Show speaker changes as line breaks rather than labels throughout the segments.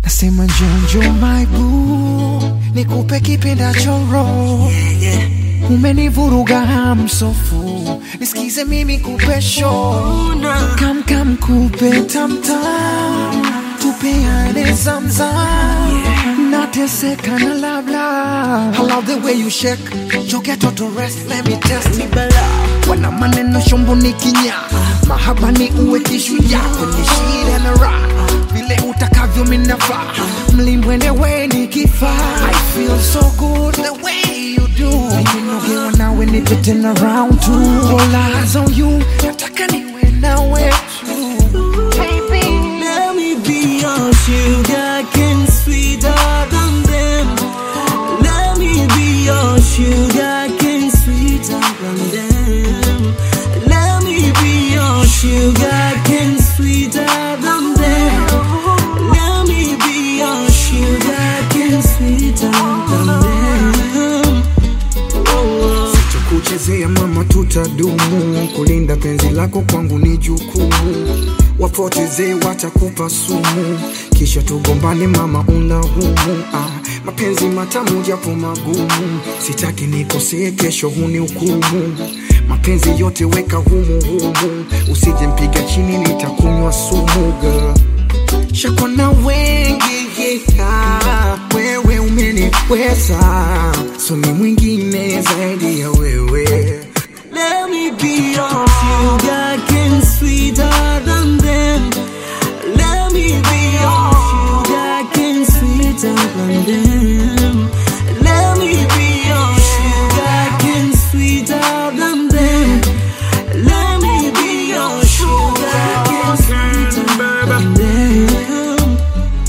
Nasema njonjo my boo, nikupe kipendacho roho umenivuruga hamsofu, nisikize mimi kupe show kam kam kupe tamtam, tupeane zamzam, nateseka na labla. I love the way you shake, yo get to rest, let me test me bala. Wana maneno shombo ni kinya, mahaba ni uwe kishujaa kwenye shida na raha, vile utakavyo minafaa, mlimbwende we ni kifaa. I feel so good the way you do, nimenogewa nawe nipe tena round two, all eyes on you, nataka niwe nawe tu. Baby.
Let me be your sugar cane sweeter than them. Let me be your sugar cane sweeter than them. Let me be your sugar cane sweeter than them. Let me be your sugar cane sweeter than them. Oh,
kuchezea mama, tutadumu kulinda penzi lako kwangu ni jukumu. Wapotezee watakupa sumu, kisha tugombane mama, unahumu. Ah, mapenzi matamu japo magumu, sitaki nikosee, kesho huni hukumu. Mapenzi yote weka humu humu, usije mpiga chini, nitakunywa sumu girl. Shakona wengi yeah, wewe umeniweza, so ni mwingine zaidi ya wewe.
Let me be your sugar cane sweeter than them. Let me be your sugar cane sweeter than them. Let me be your sugar cane sweeter than them. Let me be your sugar cane sweeter than them.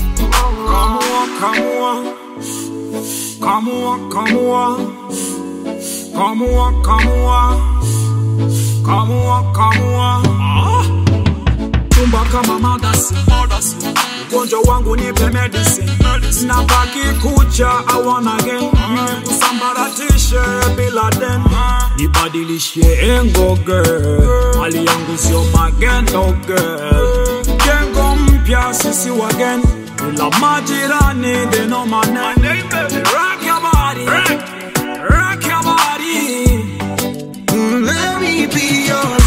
Come on, come on, come on, come on, come on, come on. Ah. Tumba kama madasi, ugonjwa wangu nipe medicine, na baki kucha I wanna again, usambaratishe bila den, nibadilishe engo girl, hali yangu sio magendo girl, jengo mpya sisi wagen, ila majirani they know my name. Rock your body, rock your body.
Let me be your